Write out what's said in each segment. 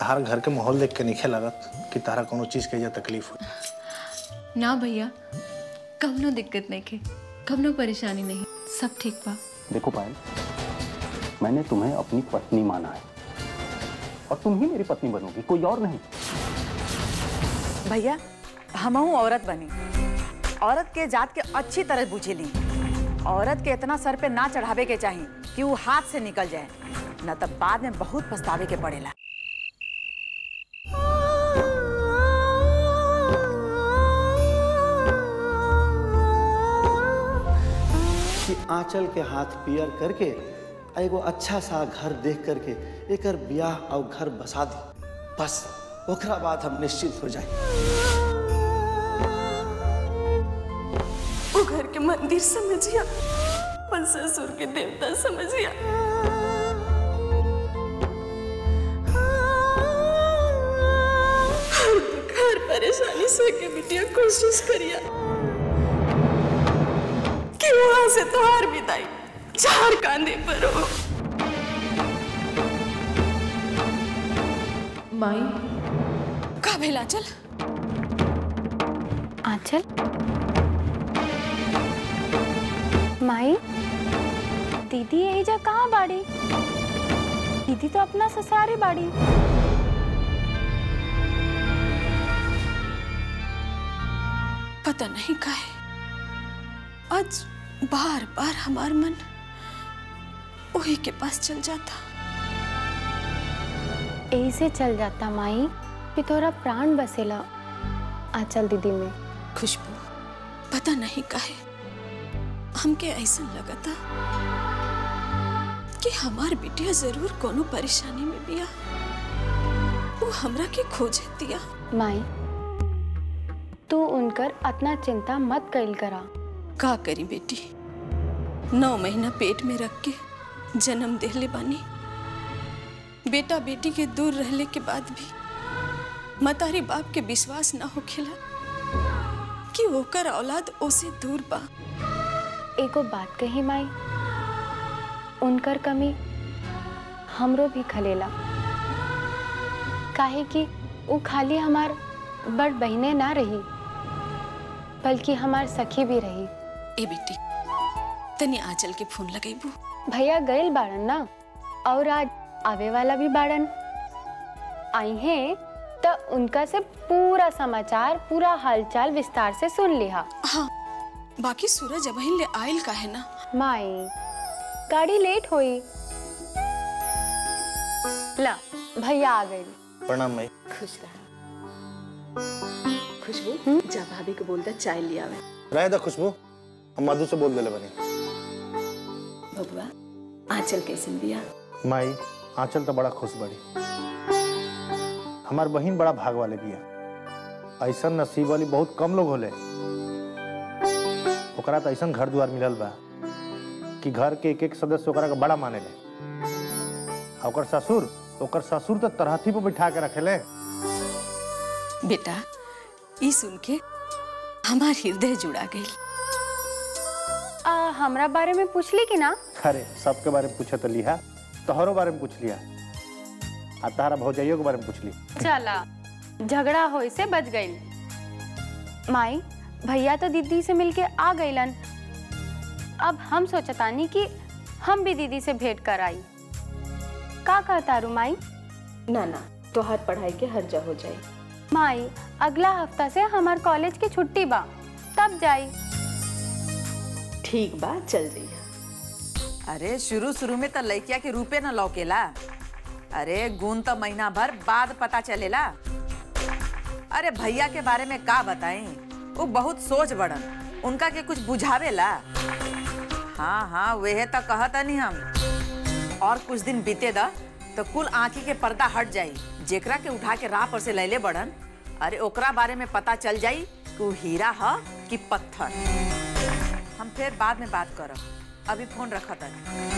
तार घर के माहौल देख के नहीं लागत कि तारा कोनो चीज के या तकलीफ हो ना भैया कवनो दिक्कत नहीं के कवनो परेशानी नहीं सब ठीक बा देखो पायल मैंने तुम्हें अपनी पत्नी माना है और तुम ही मेरी पत्नी बनोगी कोई और नहीं भैया हमहू औरत बनी औरत के जात के अच्छी तरह बुझेली औरत के इतना सर पे ना चढ़ावे के चाहिए कि वो हाथ से निकल जाए न तब बाद में बहुत पछतावे के पड़ेला कि आंचल के हाथ पियर करके आ एगो अच्छा सा घर देख करके एकर ब्याह और घर बसा दी बस ओकरा बाद हम निश्चित हो जाए वो घर के मंदिर समझिया और ससुर के देवता समझिया हर दुख हर परेशानी सह के बिटिया कोशिश करिया कि वहां से तुहार विदाई चार कांधे पर हो माई का भेला चल आंचल माई दीदी यही जा कहाँ बाड़ी दीदी तो अपना ससुरारी बाड़ी पता नहीं काहे आज बार बार हमार मन वही के पास चल जाता यही से चल जाता माई कि तोरा प्राण बसेला आंचल दीदी में खुशबू पता नहीं काहे हमके ऐसा लगता कि हमार बिटिया जरूर कोनो परेशानी में बिया वो हमरा के खोजे दिया माई तू उनकर अतना चिंता मत कैल करा का करी बेटी नौ महीना पेट में रख के जन्म देले बानी बेटा बेटी के दूर रहले के बाद भी मतारी बाप के विश्वास ना होखेला कि ओकर औलाद ओसे दूर बा एगो बात कही माई उनकर कमी हमरो भी खलेला काहे कि वो खाली हमार बड़ बहने ना रही बल्कि हमार सखी भी रही ए बेटी तनी आंचल के फोन लगेबू भैया गइल बाड़न ना और आज आवे वाला भी बाड़न आई हैं तो उनका से पूरा समाचार पूरा हालचाल विस्तार से सुन लिहा हाँ बाकी सूरज अबहिन ले आयल काहे ना माई गाड़ी लेट होई ला भैया आ गई प्रणाम भाई खुश रहा खुशबू जा भाभी को बोलता चाय लिया आवे रहे दा खुशबू हम मधु से बोल देले बनी बबुआ आंचल कैसन बिया माई आंचल तो बड़ा खुश बड़ी हमार बहिन बड़ा भाग वाले बिया ऐसा नसीब वाली बहुत कम लोग होले ओकरा तो ऐसा घर द्वार मिलल बा कि घर के एक एक सदस्य ओकरा के बड़ा माने ले आ ओकर ससुर ओकर ससुर तो तरहथी पे बैठा के रखेले बेटा ई सुन के हमार हृदय जुड़ा गई आ, हमरा बारे में पूछली कि ना अरे सबके बारे में पूछे तो लिहा तोहरो बारे में पूछ लिया आ तारा भौजाइयों के बारे में पूछ ली चला झगड़ा होए से बच गई माई भैया तो दीदी से मिलके आ गईलन अब हम सोचतानी कि हम भी दीदी से भेंट कराई का कहता रू माई ना ना तोहार पढ़ाई के हर जा हो जाए माई अगला हफ्ता से हमार कॉलेज की छुट्टी बा तब जाई ठीक बा चल जइहा अरे शुरू शुरू में तो लड़किया के रूपे न लौकेला अरे गुण तो महीना भर बाद पता चलेला अरे भैया के बारे में का बताई वो बहुत सोच बड़न उनका के कुछ बुझावेला हाँ हाँ वह तो कहता नहीं हम और कुछ दिन बीते दा तो कुल आंखी के पर्दा हट जाई जेकरा के उठा के राह पर से लैले बड़न अरे ओकरा बारे में पता चल जाई कि वो हीरा ह कि पत्थर हम फिर बाद में बात करब अभी फोन रखा था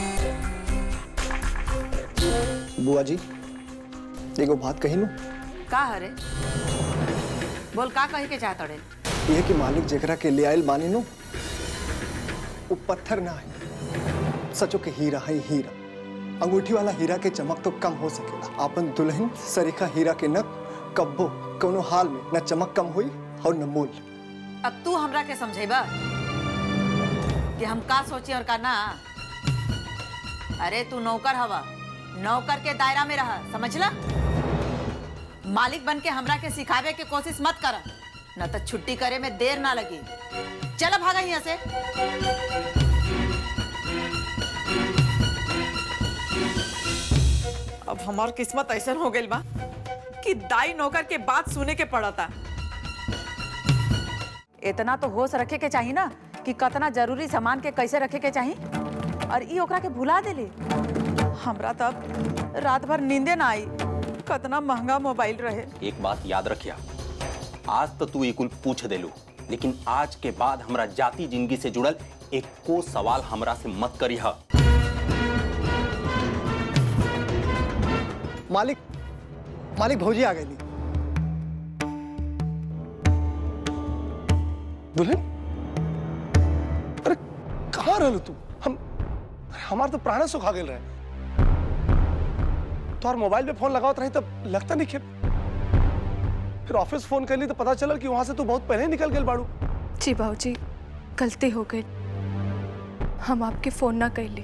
बुआ जी एगो बात कही नू का हरे बोल का कहे के चाहत रे ये कि मालिक जेकरा के ले आयल बानी नू वो पत्थर ना है सचो के हीरा है हीरा अंगूठी वाला हीरा के चमक तो कम हो सकेला अपन दुल्हन सरीखा हीरा के नक कब्बो कोनो हाल में न चमक कम हुई और न मोल अब तू हमरा के समझेबा कि हम का सोची और का ना अरे तू नौकर हवा नौकर के दायरा में रहा समझला मालिक बन के हमरा के सिखावे के कोशिश मत कर न तो छुट्टी करे में देर ना लगी चलो भागा यहाँ से अब हमार किस्मत ऐसा हो गई बा कि दाई नौकर के बात सुने के पड़ता इतना तो होश रखे के चाहिए ना कि कतना जरूरी सामान के कैसे रखे के चाहिए और ई ओकरा के भुला देले हमरा तब रात भर नींदे ना आई कतना महंगा मोबाइल रहे एक बात याद रखिया आज तो तू ये कुल पूछ देलू लेकिन आज के बाद हमरा जाति जिंदगी से जुड़ल एक को सवाल हमरा से मत करी हा मालिक मालिक भौजी आ गई दुल्हन अरे कहाँ रहलू तू हम अरे हमार तो प्राण सुखा गेल रहे तोहर मोबाइल पे फोन लगावत रही तब लगता नहीं खे फिर ऑफिस फोन कर ली तो पता चलल कि वहां से तू बहुत पहले ही निकल गेल बाड़ू जी बाबूजी गलती हो गई हम आपके फोन ना कैले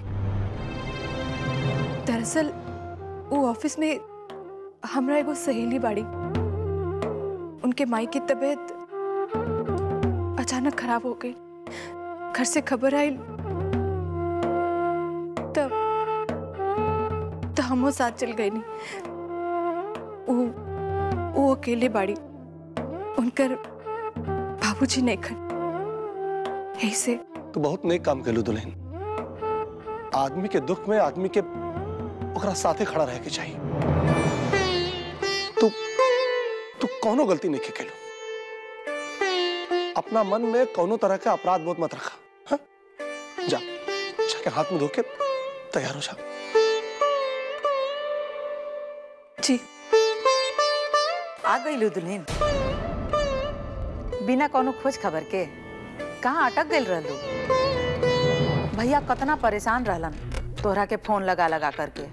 दरअसल वो ऑफिस में हमरा एगो सहेली बाड़ी उनके माई की तबीयत अचानक खराब हो गई घर से खबर आई तब तो हमो साथ चल गई नहीं वो वो अकेले बाड़ी उनकर बाबूजी नहीं खन ऐसे तू बहुत नेक काम कैलू दुल्हन आदमी के दुख में आदमी के ओकरा साथे खड़ा रहे के चाहिए तू तू कोनो गलती नहीं के कैलू अपना मन में कोनो तरह का अपराध बोध मत रखा हाँ? जा जाके हाथ में धो के तैयार हो जा जी आ गई दुल्हन बिना कोनो खोज खबर के कहाँ अटक गई रहलू भैया कतना परेशान रहलन तोहरा के फोन लगा लगा करके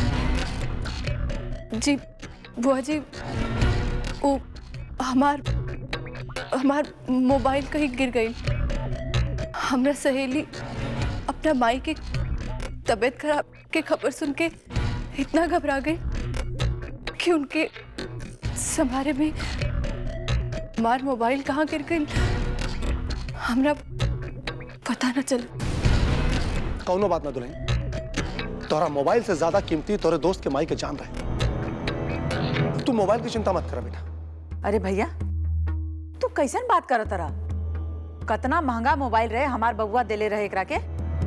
जी बुआ जी वो हमार हमार मोबाइल कहीं गिर गई हमरा सहेली अपना माई के तबीयत खराब के खबर सुन के इतना घबरा गई कि उनके संभारे में हमार मोबाइल कहाँ गिर गई हमरा पता न चल कौनो बात ना दुल्हन तोहरा मोबाइल से ज्यादा कीमती तोरे दोस्त के माई के जान रहे तू मोबाइल की चिंता मत कर बेटा अरे भैया तू कैसन बात करत रहा कतना महंगा मोबाइल रहे हमार बबुआ देले रहे एकरा के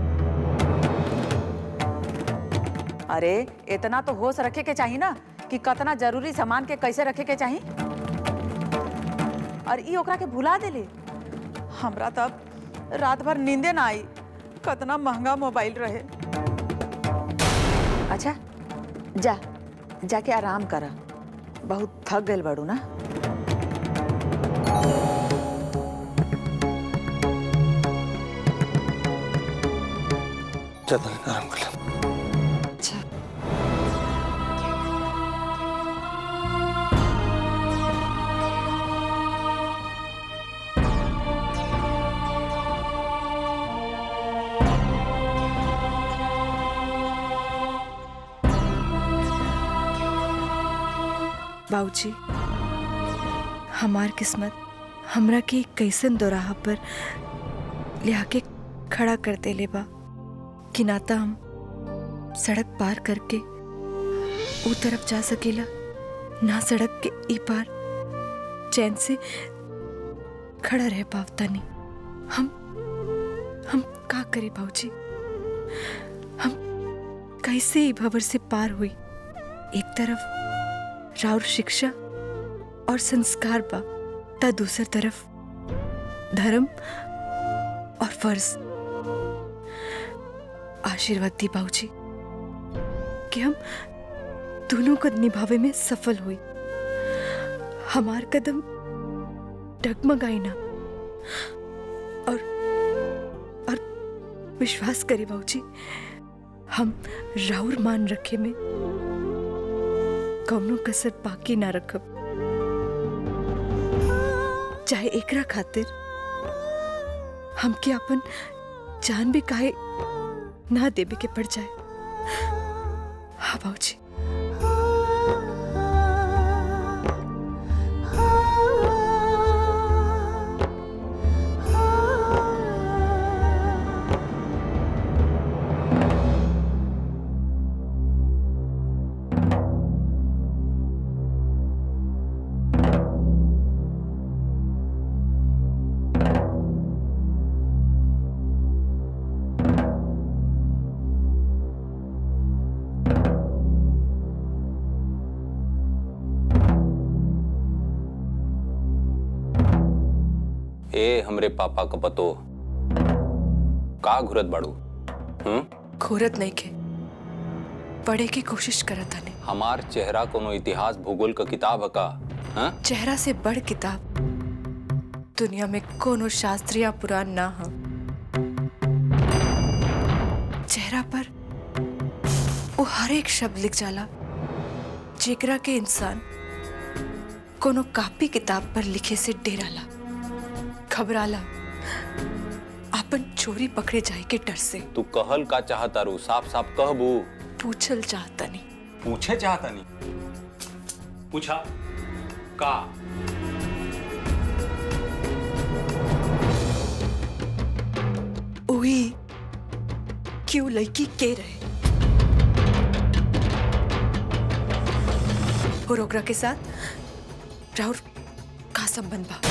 अरे इतना तो होश रखे के चाहिए ना कि कतना जरूरी सामान के कैसे रखे के चाहिए और ई ओकरा के भुला देले हमरा तब रात भर नींदे ना आई कतना महंगा मोबाइल रहे अच्छा जा जाके आराम करा बहुत थक गए बड़ू ना चल दुल्हन, आराम कर ले अच्छा बाबूजी हमार किस्मत हमरा के कैसन दोराहा पर लिया के खड़ा कर देले बा कि ना त हम सड़क पार करके ऊ तरफ जा सकेला ना सड़क के ई पार चैन से खड़ा रह पावता नहीं हम हम का करे भाऊजी हम कैसे ई भवर से पार हुई एक तरफ राउर शिक्षा और संस्कार बा ता दूसर तरफ धर्म और फर्ज आशीर्वाद दी बाबूजी कि हम दोनों को निभावे में सफल हुई हमार कदम डगमगाई ना और और विश्वास करी बाबूजी हम राउर मान रखे में कौनो कसर बाकी ना रखब चाहे एकरा खातिर हमके अपन जान भी काहे ना देवे के पड़ जाए हाँ बाबूजी ए हमरे पापा का पतो का घुरत बाड़ू हम्म घोरत नहीं के पढ़े की कोशिश करत हने हमार चेहरा कोनो इतिहास भूगोल का किताब है का हाँ चेहरा से बड़ किताब दुनिया में कोनो शास्त्रीय पुराण ना हो चेहरा पर वो हर एक शब्द लिख जाला जेकरा के इंसान कोनो कापी किताब पर लिखे से डेराला घबराला अपन चोरी पकड़े जाए के डर से तू कहल का चाहता रू साफ साफ कहबू पूछल चाहता नहीं पूछे चाहता नहीं पूछा का ओही क्यों लड़की के रहे और ओकरा के साथ राहुल का संबंध बा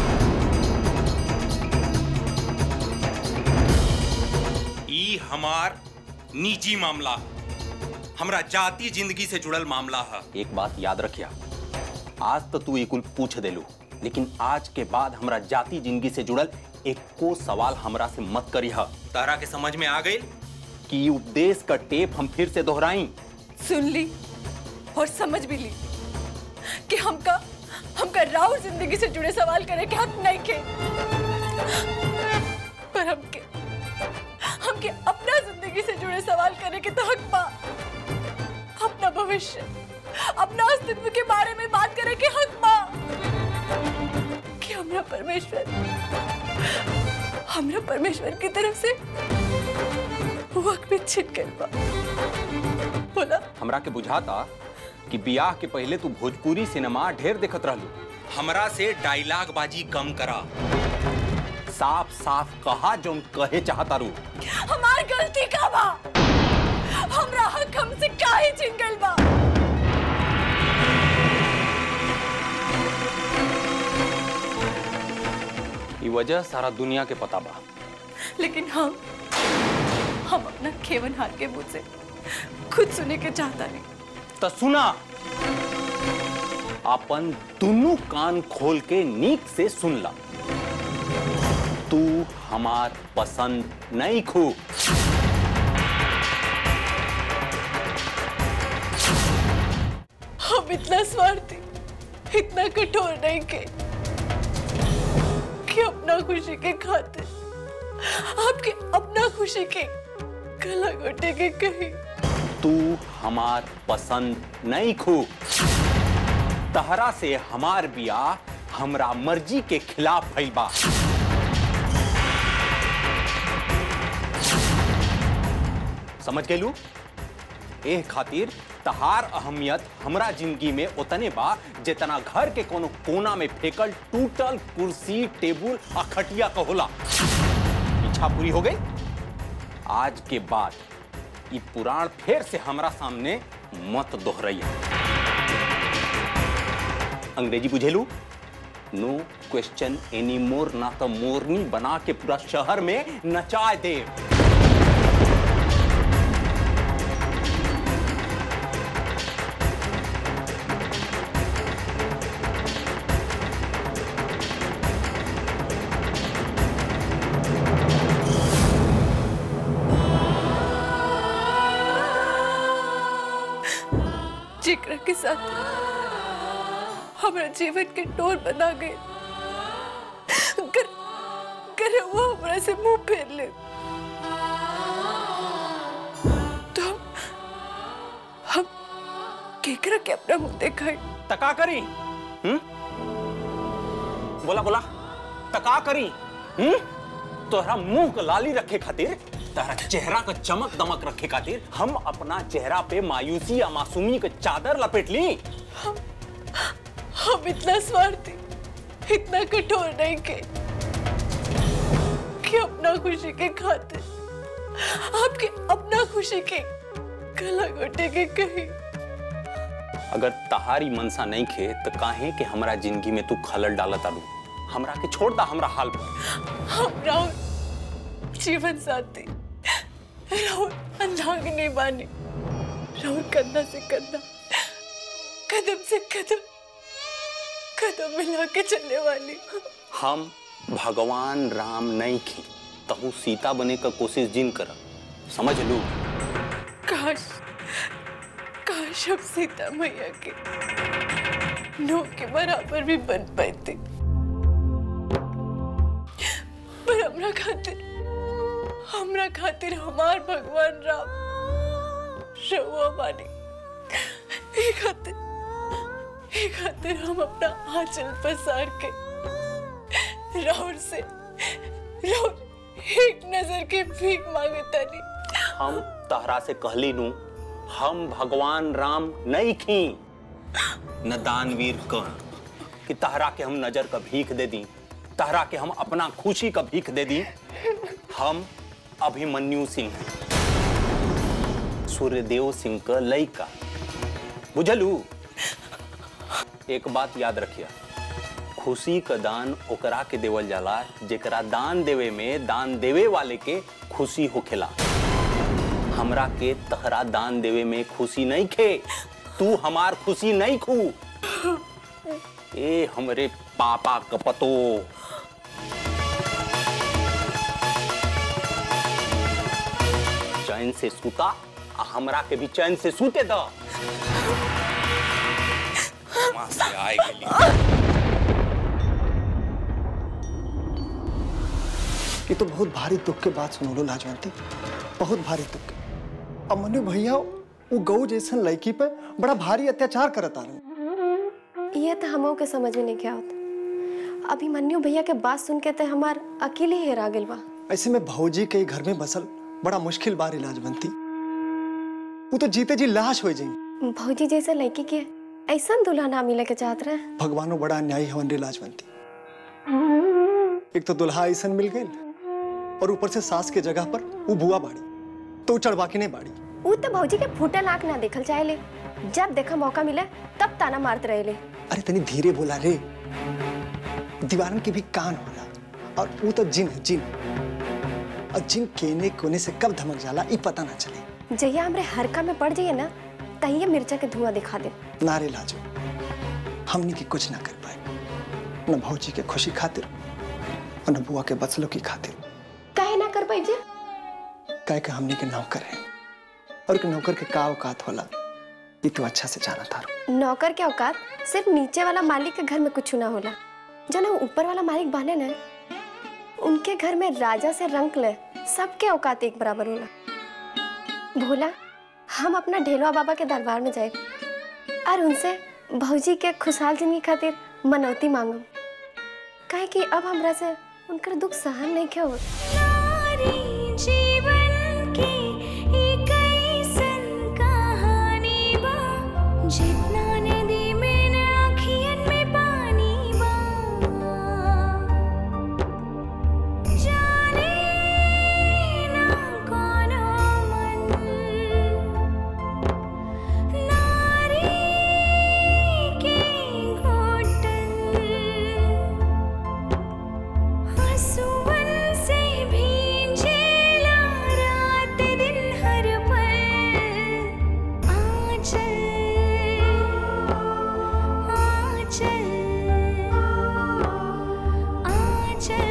ई हमार निजी मामला हमरा जाति जिंदगी से जुड़ल मामला है एक बात याद रखिया आज तो तू ये कुल पूछ देलू लेकिन आज के बाद हमरा जाति जिंदगी से जुड़ल एक को सवाल हमरा से मत करी है तारा के समझ में आ गई कि ई उपदेश का टेप हम फिर से दोहराई सुन ली और समझ भी ली कि हमका हमका राहुल जिंदगी से जुड़े सवाल करे के हक नहीं के पर हमके हमके अपना जिंदगी से जुड़े सवाल करे के तो हक बा अपना भविष्य अपना अस्तित्व के बारे में बात करे के हक बा कि हमरा परमेश्वर हमरा परमेश्वर की तरफ से वक्त में छिट गइल बा बोला हमरा के बुझाता कि बियाह के पहले तू भोजपुरी सिनेमा ढेर देखत रहलू हमरा से डायलॉग बाजी कम करा साफ साफ कहा जोन कहे चाहता रू हमार गलती का बा हमरा हक हमसे काहे छीन गइल बा ई वजह सारा दुनिया के पता बा लेकिन हम हम अपना खेवन हार के मुंह से खुद सुने के चाहता नहीं तो सुना अपन दोनों कान खोल के नीक से सुन ला तू हमार पसंद नहीं खू हम इतना स्वार्थी इतना कठोर नहीं के कि अपना खुशी के खातिर आपके अपना खुशी के गला घोटे के कहीं तू हमार पसंद नहीं खू तहरा से हमार बियाह हमरा मर्जी के खिलाफ भइल बा समझ गेलू एह खातिर तहार अहमियत हमरा जिंदगी में उतने बा जितना घर के कोनो कोना में फेकल टूटल कुर्सी टेबुल आ खटिया का होला इच्छा पूरी हो गई आज के बाद ये पुराण फिर से हमरा सामने मत दोहराइया अंग्रेजी बुझेलू नो क्वेश्चन एनी मोर ना तो मोरनी बना के पूरा शहर में नचा दे जिक्र के साथ हमारा जीवन के टोर बना गए कर, कर वो हमारा से मुंह फेर ले के अपना मुंह दिखाई तका करी हम्म बोला बोला तका करी हम्म तोहरा मुंह का लाली रखे खातिर तोहरा चेहरा का चमक दमक रखे खातिर हम अपना चेहरा पे मायूसी या मासूमी का चादर लपेट ली हम इतना स्वार्थी इतना कठोर नहीं के कि अपना खुशी के खातिर आपके अपना खुशी के गला घोटे के कहीं अगर तहारी मनसा नहीं खे तो काहे कि हमरा जिंदगी में तू खलल डाला तारू हमरा के छोड़ दा हमरा हाल पर हम राहुल जीवन साथी राहुल अंधांगनी बानी राहुल कंधा से कंधा कदम से कदम कदम मिला के चलने वाली हम भगवान राम नहीं खी तहु सीता बने का कोशिश जिन कर समझ लू काश काश हम सीता मैया के नो के बराबर भी बन पाते पर हमरा खातिर हमरा खातिर हमार भगवान राम रहुआ बानी ए खातिर ए खातिर हम अपना आंचल पसार के राहुल से राहुल एक नजर के भीख मांगता नहीं हम तहरा से कहली नू हम भगवान राम नहीं खी न दानवीर कर्ण कि तहरा के हम नजर का भीख दे दी तहरा के हम अपना खुशी का भीख दे दी हम अभिमन्यु सिंह हैं सूर्यदेव सिंह का लइका बुझलू एक बात याद रखिया खुशी का दान ओकरा के देवल जाला जेकरा दान देवे में दान देवे वाले के खुशी होखेला हमरा के तहरा दान देवे में खुशी नहीं खे तू हमार खुशी नहीं खू ए हमरे पापा कपतो चैन से सूता आ हमरा के भी चैन से सूते द वहां से आए गेली ये तो बहुत भारी दुख के बात सुनोलो लाजवंती बहुत भारी दुख के अब मनु भैया वो गऊ जैसन लड़की पे बड़ा भारी अत्याचार करत आ रहे ये तो हमों के समझ में नहीं क्या होता अभिमन्यु भैया के बात सुन के तो हमार अकेले ही हेरा गेल बा ऐसे में भौजी के घर में बसल बड़ा मुश्किल बार इलाज बनती वो तो जीते जी लाश हो जाएंगी भौजी जैसे लड़की के ऐसा दूल्हा ना मिले के चाहत रहे भगवानो बड़ा अन्यायी हवन रे लाजवंती एक तो दुल्हा ऐसा मिल गई और ऊपर से सास के जगह पर वो बुआ बाड़ी तो चढ़वा के नहीं बाड़ी वो तो भौजी के फूटल आंख ना देखल चाहे जब देखा मौका मिले तब ताना मारते रहे अरे तनी धीरे बोला रे दीवारन के भी कान होला और वो तो जिन है जिन और जिन केने कोने से कब धमक जाला ये पता ना चले जैया हमरे हरका में पड़ जाइए ना तहिए मिर्चा के धुआं दिखा दे नारे लाजो हमनी की कुछ ना कर पाए न भौजी के खुशी खातिर और न बुआ के बचलो की खातिर काहे ना कर पाई जे काहे के हमनी के नौकर है और एक नौकर के का औकात होला ये तो अच्छा से जाना था नौकर के औकात सिर्फ नीचे वाला मालिक के घर में कुछ ना होला जो ना ऊपर वाला मालिक बने ना उनके घर में राजा से रंक ले सबके औकात एक बराबर होला भोला हम अपना ढेलवा बाबा के दरबार में जाए और उनसे भौजी के खुशहाल जिंदगी खातिर मनौती मांगम काहे कि अब हमरा से उनकर दुख सहन नहीं क्यों जीवन की एक ऐसन कहानी बा जितना नदी में न अखियन में पानी बा जाने ना कौनो मन नारी के घोटन हंसुअन से भींजेला रात दिन हर पल आंचल आंचल आंचल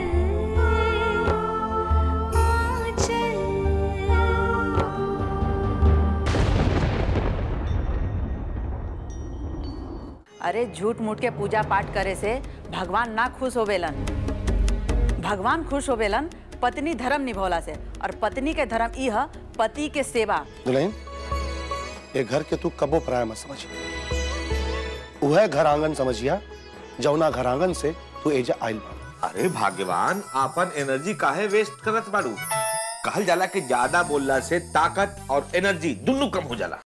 अरे झूठ मूठ के पूजा पाठ करे से भगवान ना खुश होवेलन भगवान खुश होवेलन पत्नी धर्म निभौला से और पत्नी के धर्म ई ह पति के सेवा दुल्हन ये घर के तू कबो पराया मत समझ वह घर आंगन समझिया जौना घर आंगन से तू एजा आइल बा अरे भाग्यवान आपन एनर्जी काहे वेस्ट करत बाड़ू कहल जाला कि ज्यादा बोलला से ताकत और एनर्जी दोनों कम हो जाला